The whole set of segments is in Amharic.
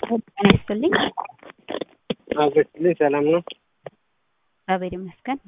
ጤና ይስጥልኝ። አብረችልኝ ሰላም ነው። እግዚአብሔር ይመስገን።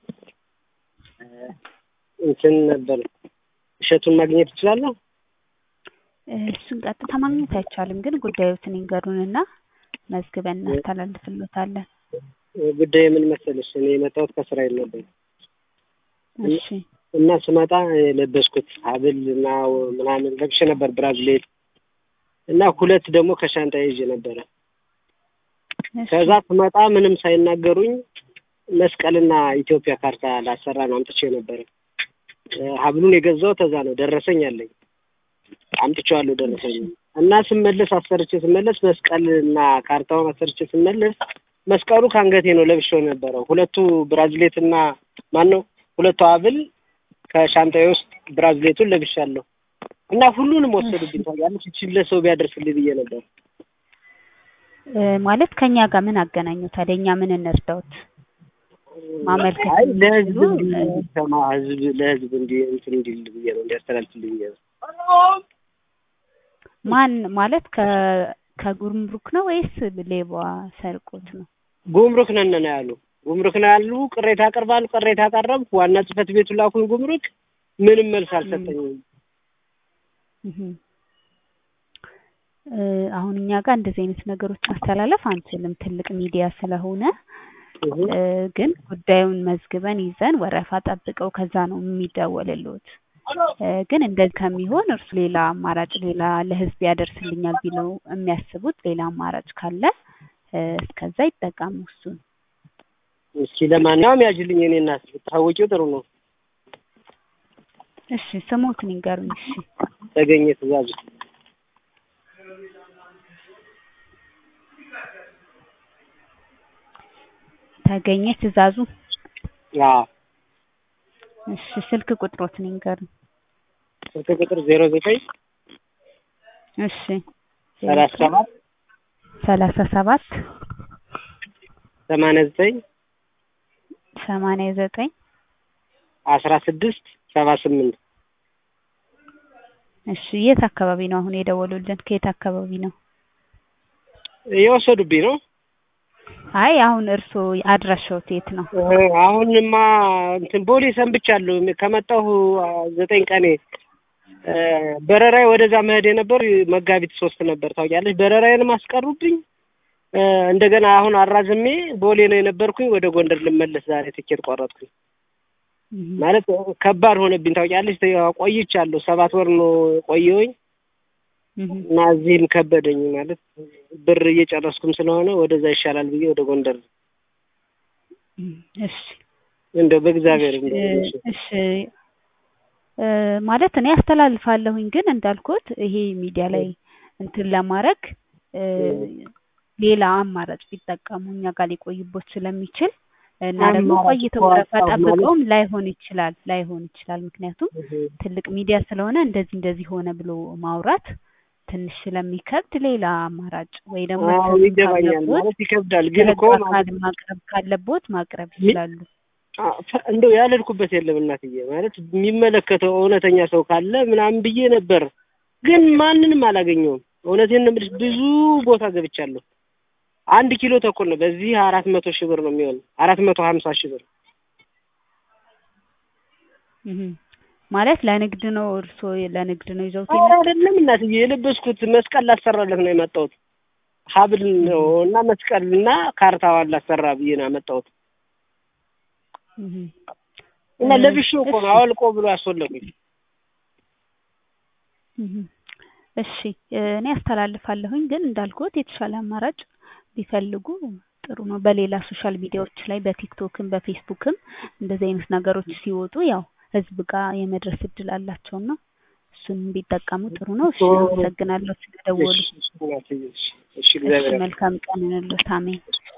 እንትን ነበር እሸቱን ማግኘት እችላለሁ? እሱን ቀጥታ ማግኘት አይቻልም፣ ግን ጉዳዮትን ይንገሩንና መዝግበን እናስተላልፍሎታለን። ጉዳዩ ምን መሰለሽ፣ እኔ የመጣሁት ከእስራኤል ነበር እሺ እና ስመጣ የለበስኩት ሀብል እና ምናምን ለብሼ ነበር ብራዝሌት እና ሁለት ደግሞ ከሻንጣ ይዤ ነበረ። እሺ፣ ከዛ ስመጣ ምንም ሳይናገሩኝ መስቀልና ኢትዮጵያ ካርታ ላሰራ ነው አምጥቼ ነበረ። ሀብሉን የገዛሁት እዛ ነው። ደረሰኝ አለኝ አምጥቼዋለሁ ደረሰኝ እና ስመለስ አሰርቼ ስመለስ መስቀልና ካርታውን አሰርቼ ስመለስ መስቀሉ ከአንገቴ ነው ለብሼው ነበረው። ሁለቱ ብራዝሌት እና ማን ነው ሁለቱ ሀብል ከሻንጣዬ ውስጥ ብራዝሌቱን ለብሻለሁ እና ሁሉንም ወሰዱብኝ። ታውቂያለሽ እቺን ለሰው ቢያደርስልኝ ብዬ ነበር። እ ማለት ከኛ ጋር ምን አገናኘው ታዲያ? እኛ ምን እንርዳውት? ማመልከት አይ ለህዝብ የሚችሉ፣ እንዲ- እ- እንዲሰማ ህዝብ ለህዝብ እንዲ እንትን እንዲል ብዬ ነው እንዲያስተላልፍልኝ ብዬ ነው። ማን ማለት ከ ከጉምሩክ ነው ወይስ ሌባ ሰርቆት ነው? ጉምሩክ ነን ነው ያሉ። ጉምሩክ ነው ያሉ። ቅሬታ አቀርባሉ። ቅሬታ አቀረብኩ። ዋና ጽህፈት ቤቱ ላኩኝ ጉምሩክ። ምንም መልስ አልሰጠኝም። እህ እ አሁን እኛ ጋር እንደዚህ አይነት ነገሮች ማስተላለፍ አንችልም፣ ትልቅ ሚዲያ ስለሆነ እህ እ ግን ጉዳዩን መዝግበን ይዘን ወረፋ ጠብቀው ከዛ ነው የሚደወልልዎት። እ ግን እንደዚህ ከሚሆን እርሱ ሌላ አማራጭ ሌላ ለህዝብ ያደርስልኛል ቢለው የሚያስቡት ሌላ አማራጭ ካለ እ እስከዛ ይጠቀሙ እሱን። እስኪ ለማንኛውም ያጅልኝ የኔ እናት ብታወቂው ጥሩ ነው። እሺ ስሞትን ይንገሩኝ። እሺ ተገኘ ትእዛዙ ተገኘ ትእዛዙ። አዎ እሺ ስልክ ቁጥሮትን ይንገሩኝ። ስልክ ቁጥር ዜሮ ዘጠኝ እሺ ሰላሳ ሰባት ሰላሳ ሰባት ሰማንያ ዘጠኝ ሰማንያ ዘጠኝ አስራ ስድስት ሰባ ስምንት እሺ የት አካባቢ ነው አሁን የደወሉልን? ከየት አካባቢ ነው? የወሰዱብኝ ነው። አይ አሁን እርስዎ አድራሻዎት የት ነው? እህ አሁንማ እንትን ቦሌ ሰንብቻለሁ። ከመጣሁ ዘጠኝ ቀኔ እ በረራዬ ወደዛ መሄድ የነበር መጋቢት ሶስት ነበር ታውቂያለሽ። በረራዬንም አስቀሩብኝ። እ እንደገና አሁን አራዝሜ ቦሌ ነው የነበርኩኝ። ወደ ጎንደር ልመለስ ዛሬ ትኬት ቆረጥኩኝ። እህ ማለት ከባድ ሆነብኝ ታውቂያለሽ። ቆይቻለሁ። ሰባት ወር ነው ቆየሁኝ እህ እና እዚህም ከበደኝ። ማለት ብር እየጨረስኩም ስለሆነ ወደዛ ይሻላል ብዬ ወደ ጎንደር እሺ እንደው በእግዚአብሔር እንደው እሺ እሺ እ ማለት እኔ አስተላልፋለሁኝ ግን እንዳልኩት ይሄ ሚዲያ ላይ እንትን ለማድረግ እ ሌላ አማራጭ ቢጠቀሙ እኛ ጋር ሊቆይቦት ስለሚችል እና ደግሞ አማራጭ ቆይተው እኮ ወረፋ አጣሁ ማለት- ጠብቀውም ላይሆን ይችላል ላይሆን ይችላል። ምክንያቱም እህ ትልቅ ሚዲያ ስለሆነ እንደዚህ እንደዚህ ሆነ ብሎ ማውራት ትንሽ ስለሚከብድ ሌላ አማራጭ ወይ ደግሞ አዎ ስም ይገባኛል። ካለቦት ማለት ይከብዳል፣ ግን ለህግ እኮ አካል ማለት ማቅረብ ካለቦት ማቅረብ ሚ- ይችላሉ። አ- ፈ- እንደው ያልሄድኩበት የለም እናትዬ። ማለት የሚመለከተው እውነተኛ ሰው ካለ ምናምን ብዬ ነበር፣ ግን ማንንም አላገኘውም። እውነቴን ነው የምልሽ፣ ብዙ ቦታ ገብቻለሁ። አንድ ኪሎ ተኩል ነው። በዚህ አራት መቶ ሺህ ብር ነው የሚሆን አራት መቶ ሀምሳ ሺህ ብር እህ ማለት ለንግድ ነው እርስዎ ለንግድ ነው ይዘውት ኧረ የመጡት? አይደለም እናትዬ፣ የለበስኩት መስቀል ላሰራለት ነው የመጣሁት። ሀብል ነው እና መስቀል እና ካርታዋን ላሰራ ብዬ ነው ያመጣሁት። እህ እና እ ለብሼው እኮ ነው እሺ አወልቆ ብሎ ያስወለቁኝ። እህ እሺ እ እኔ አስተላልፋለሁኝ ግን እንዳልኩት የተሻለ አማራጭ ቢፈልጉ ጥሩ ነው። በሌላ ሶሻል ሚዲያዎች ላይ በቲክቶክም በፌስቡክም እንደዚህ አይነት ነገሮች ሲወጡ ያው ህዝብ ጋር የመድረስ እድል አላቸውና እሱን ቢጠቀሙ ጥሩ ነው። እሺ አመሰግናለሁ ስለደወሉ። እሺ እሺ እናትዬ፣ እሺ እሺ፣ እሺ እግዚአብሔር መልካም ቀን ይሁንልዎት። አሜን።